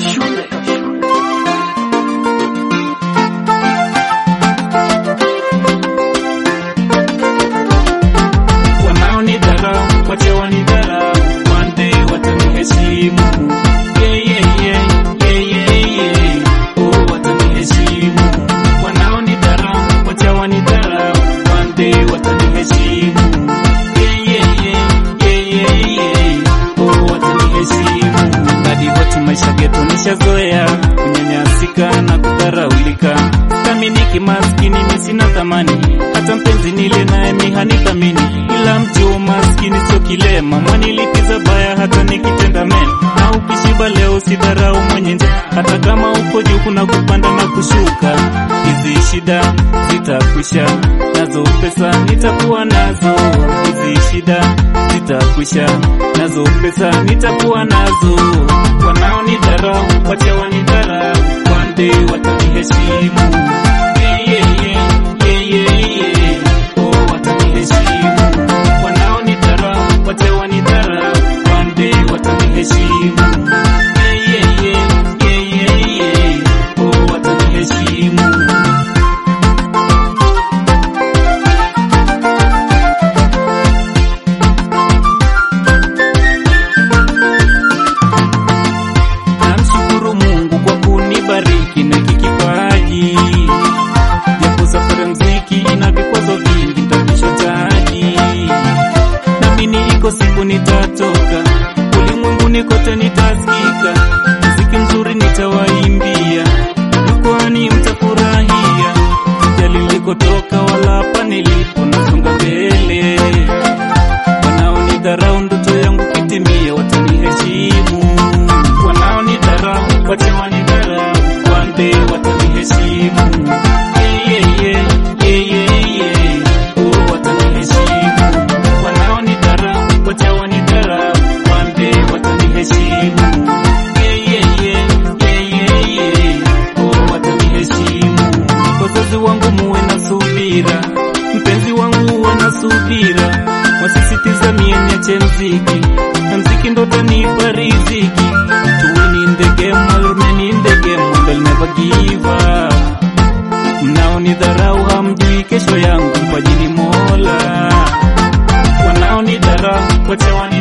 shule. Wanaonidharau wache wanidharau, one day wataniheshimu. Yeah, yeah, yeah, yeah, yeah, yeah. Oh, wataniheshimu. Wanaonidharau wache wanidharau, one day wataniheshimu. Yeah, yeah, yeah, yeah, yeah, yeah. Oh, wataniheshimu. Hadi wote maisha geto nishazoea kunyanyasika na kudharaulika Thaminiki maskini mi sina thamani, hata mpenzi nile naye mi hanithamini, ila mti wa maskini sio kilema, mwanilipiza baya hata nikitenda mema. Na ukishiba leo sidharau mwenye njaa, hata kama uko juu kuna kupanda na kushuka. Hizi shida zitakwisha, nazo pesa nitakuwa nazo. Hizi shida zitakwisha, nazo pesa nitakuwa nazo. Wanaonidharau wache wanidharau, one day wataniheshimu. Yeah, yeah, yeah, yeah, yeah, yeah. Oh, wataniheshimu. Wanaonidharau wache wanidharau, one day wataniheshimu. Yeah, yeah, yeah, yeah, yeah, yeah. Oh, wataniheshimu. Namshukuru Mungu kwa kunibariki na hiki kipaji, japo safari mziki ina vikwazo vingi, nitavishotaji. Naamini iko siku nitatoka ulimwenguni kote, nitasikika mziki mzuri nitawaimbia, jukwani mtafurahia. Sijali nilikotoka wala hapa nilipo, nasonga mbele. Wanaonidharau ndoto yangu kitimia, wataniheshimu. Wanaonidharau wache wanidharau, one day wataniheshimu. Yeah, yeah, yeah, yeah, yeah, yeah. Oh, wataniheshimu. Wanaonidharau wache wanidharau, one day wataniheshimu. Yeah, yeah, yeah, yeah, yeah, yeah. Oh, wataniheshimu. Wazazi wangu muwe na subira, mpenzi wangu uwe na subira, wasisitiza mie niache mziki, na mziki ndo tanipa riziki. Tuweni in the game, while remaining in the game, and I'll never give up. Mnaonidharau hamjui kesho yangu, mpajini Mola. Wanaonidharau wache wani